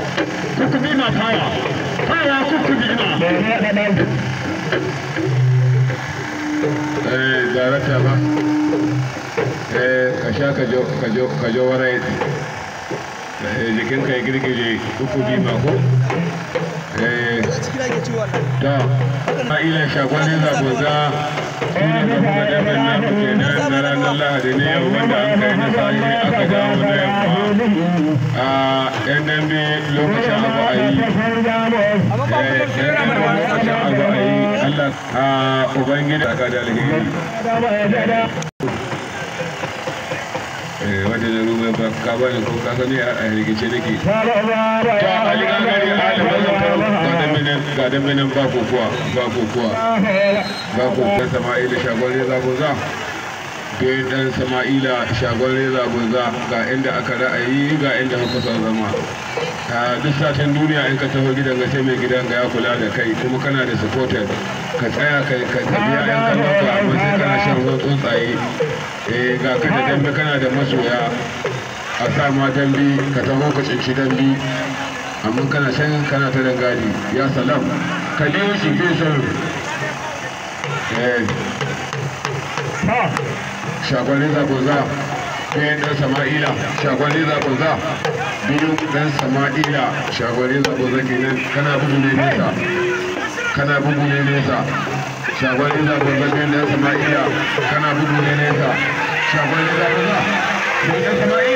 kukubi ma faya faya kukubi ma eh darata ba eh ka sha ka jo ka jo ka jo warai eh jikin ka ya girgije kukubi ma ko eh da ila shagwani zagoza shi ne ba kuma damin na ku kenan na ranar lahadi ne yau wanda an kai na sa'i aka dawo na yamma a yan dambe lokacin abu a yi yan dambe lokacin abu a yi allah a ubangiji a kada alheri wanda da ruwa ba ka ba ko ka gani a rikice nake ta aligagari alimin ga dambe nan ba kokuwa ba kokuwa ba kokuwa sama'ila shagon reza goza bayan dan sama'ila shagon reza goza ga inda aka ra'ayi ga inda muka son zama a duk satin duniya in ka taho gidan ga sai mai gidan ga ya kula da kai kuma kana da supporter ka tsaya ka ka biya yan kallon ka amma sai kana shan ruwan tsuntsaye eh ga ka da dambe kana da masoya a sa ma dambe ka taho ka cinci dambe amma kana can kana ta dangadi ya salam ka biyo shi ke son shagwalin zagoza biyan dan sama'ila shagwalin zagoza biyu dan sama'ila shagwalin zagoza kenan kana bugu ne nesa kana bugu ne nesa shagwalin zagoza biyan dan sama'ila kana bugu ne nesa shagwalin zagoza biyan dan sama'ila